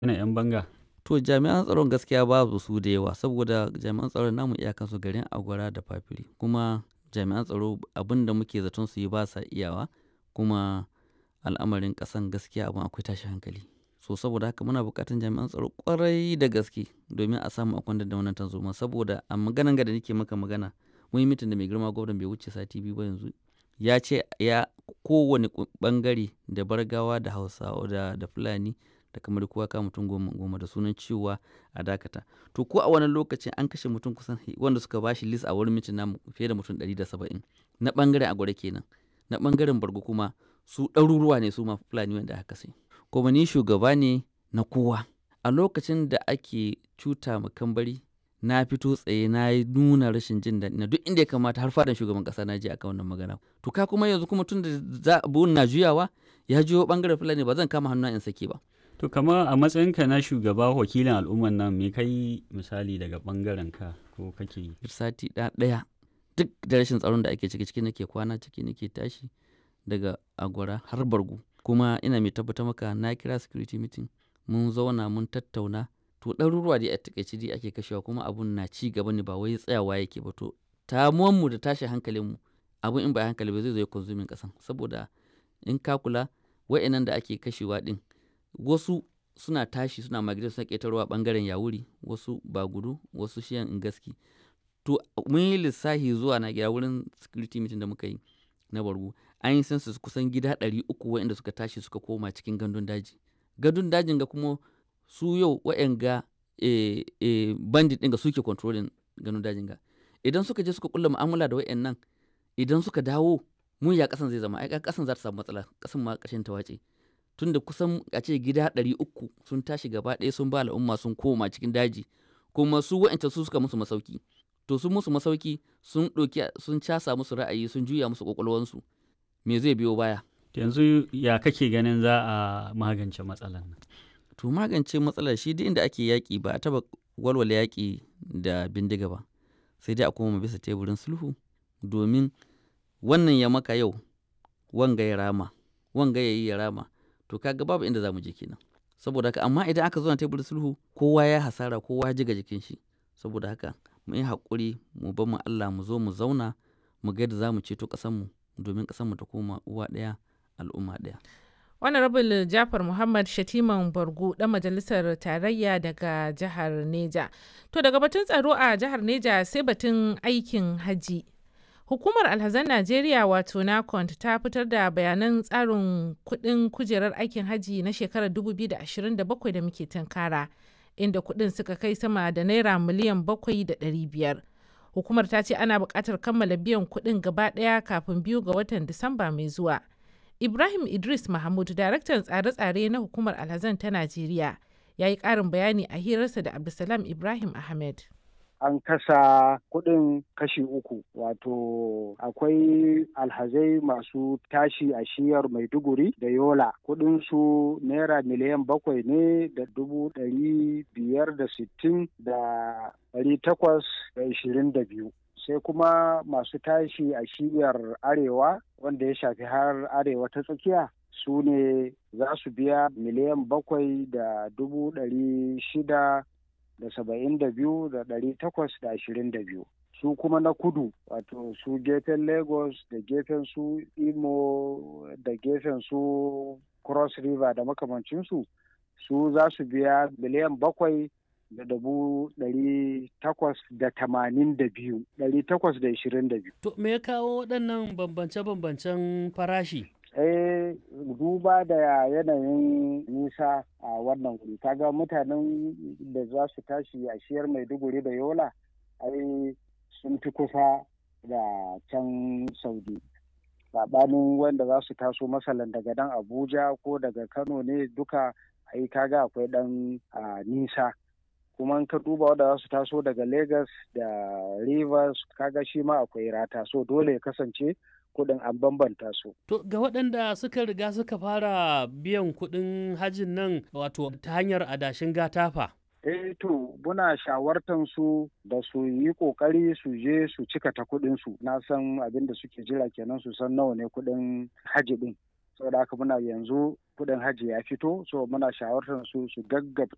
na 'yan banga? To jami'an tsaron gaskiya babu su da yawa saboda jami'an tsaron namu iyakansu garin Agwara da Fafiri kuma jami'an tsaro abin da muke zaton su yi ba sa iyawa kuma al'amarin ƙasan gaskiya abin akwai tashin hankali. So saboda haka muna buƙatar jami'an tsaro ƙwarai da gaske domin a samu a kwantar da wannan tarzoma saboda a maganan ga da nake maka magana mun yi mitin da mai girma gwamnan bai wuce sati biyu ba yanzu ya ce ya kowane ɓangare da Bargawa da Hausawa da, da Fulani da kamar kowa kama mutum goma goma da sunan cewa a dakata. To ko a wannan lokacin an kashe mutum kusan wanda suka bashi list a wurin mitin namu fiye da mutum ɗari da saba'in na ɓangaren Agwara kenan. Na ɓangaren Bargu kuma su ɗaruruwa ne su ma Fulani wanda aka kashe. Kuma ni shugaba ne na kowa. A lokacin da ake cuta ma Kambari na fito tsaye na yi nuna rashin jin daɗi na duk inda ya kamata har fadan shugaban ƙasa na je akan wannan magana. To ka kuma yanzu kuma tun da abun na juyawa ya juyo ɓangaren Fulani ba zan kama hannu in sake ba. To kama a matsayinka na shugaba wakilin al'umman nan me kai misali daga ɓangaren ka ko kake yi? Sati ɗaya duk da rashin tsaron da ake ciki ciki nake kwana ciki nake tashi daga Agwara har Bargu. Kuma ina mai tabbatar maka na kira security meeting mun zauna mun tattauna to ɗaruruwa dai a takaice dai ake kashewa kuma abun na ci gaba ne ba wai tsayawa yake ba to mu da tashin hankalinmu abun in ba hankali ba zai zo ya konsumin ƙasan saboda in ka kula wa'annan da ake kashewa ɗin wasu suna tashi suna migrate suna ƙetarwa ɓangaren Yawuri wasu Bagudu wasu shiyan Ingaski. To mun yi lissafi zuwa na gida wurin security meeting da muka yi na Bargu an yi census kusan gida ɗari uku waɗanda suka tashi suka koma cikin gandun daji. Gandun dajin ga kuma su yau waɗanga eh, eh, bandit ɗin ga suke controlling gandun dajin ga. Idan suka je suka kulla mu'amala da waɗannan idan suka dawo mun ya ƙasan zai zama ai ƙasan za ta samu matsala ƙasan ma ƙarshen ta wace. Tunda kusan a ce gida ɗari uku sun tashi gaba ɗaya sun ba al'umma sun koma cikin daji kuma su waɗanda su suka musu masauki. To sun musu masauki sun ɗauki sun casa musu ra'ayi sun juya musu ƙwaƙwalwansu me zai biyo baya. Yanzu ya kake ganin za a magance matsalar nan? To magance matsalar shi duk inda ake yaƙi ba a taɓa walwala yaƙi da bindiga ba sai dai a koma bisa teburin sulhu domin wannan ya maka yau wanga ya rama wanga ya yi ya rama to kaga babu inda za mu je kenan. Saboda haka amma idan aka zo na teburin sulhu kowa ya hasara kowa ya jiga jikin shi saboda haka mu yi haƙuri mu bar mu Allah mu zo mu zauna mu ga yadda za mu ceto ƙasanmu domin ƙasanmu ta koma uwa ɗaya al'umma ɗaya. Honorable Jafar Muhammad Shatiman Bargu ɗan majalisar tarayya daga jihar Neja. To daga batun tsaro a jihar Neja sai batun aikin haji. Hukumar Alhazan Najeriya wato NACONT ta fitar da bayanan tsarin kuɗin kujerar aikin haji na shekarar 2027 da muke tunkara, inda kuɗin suka kai sama da naira miliyan 700,500. Hukumar ta ce ana buƙatar kammala biyan kuɗin gaba ɗaya kafin biyu ga watan Disamba mai zuwa. Ibrahim Idris Mahmud, daraktan tsare-tsare na hukumar Alhazan ta Najeriya, ya yi ƙarin bayani a hirarsa da Abdulsalam Ibrahim Ahmed. an kasa kuɗin kashi uku wato akwai alhazai masu tashi a shiyar maiduguri da yola su naira miliyan bakwai ne da dubu ɗari biyar da sittin da ɗari takwas da ishirin da biyu sai kuma masu tashi a shiyar arewa wanda ya shafi har arewa ta tsakiya su ne za su biya miliyan bakwai da dubu ɗari shida da saba'in da biyu da ɗari takwas da ashirin da biyu su kuma na kudu wato su gefen lagos da gefen su imo da gefen su cross river da makamancinsu su za su biya miliyan bakwai da dubu ɗari takwas da tamanin da biyu ɗari takwas da ishirin da biyu. To me ya kawo waɗannan bambance-bambancen farashi? eh duba da yanayin nisa a wannan wuri kaga mutanen da za su tashi a shiyar maiduguri da yola ai sun fi kusa da can saudi saɓanin wanda za su taso masalan daga dan abuja ko daga kano ne duka ai kaga akwai dan nisa kuma ka duba wanda za su taso daga lagos da rivers kaga shi ma akwai rata so dole ya kasance kuɗin an bambanta su. To ga waɗanda suka riga suka fara biyan kuɗin hajin nan wato ta hanyar adashin gatafa. Eh to muna shawartan su da su yi ƙoƙari su je su cika ta kuɗin su na san abin da suke jira kenan su san nawa ne kuɗin haji ɗin. saboda haka muna yanzu kuɗin haji ya fito so muna shawartar su su gaggabta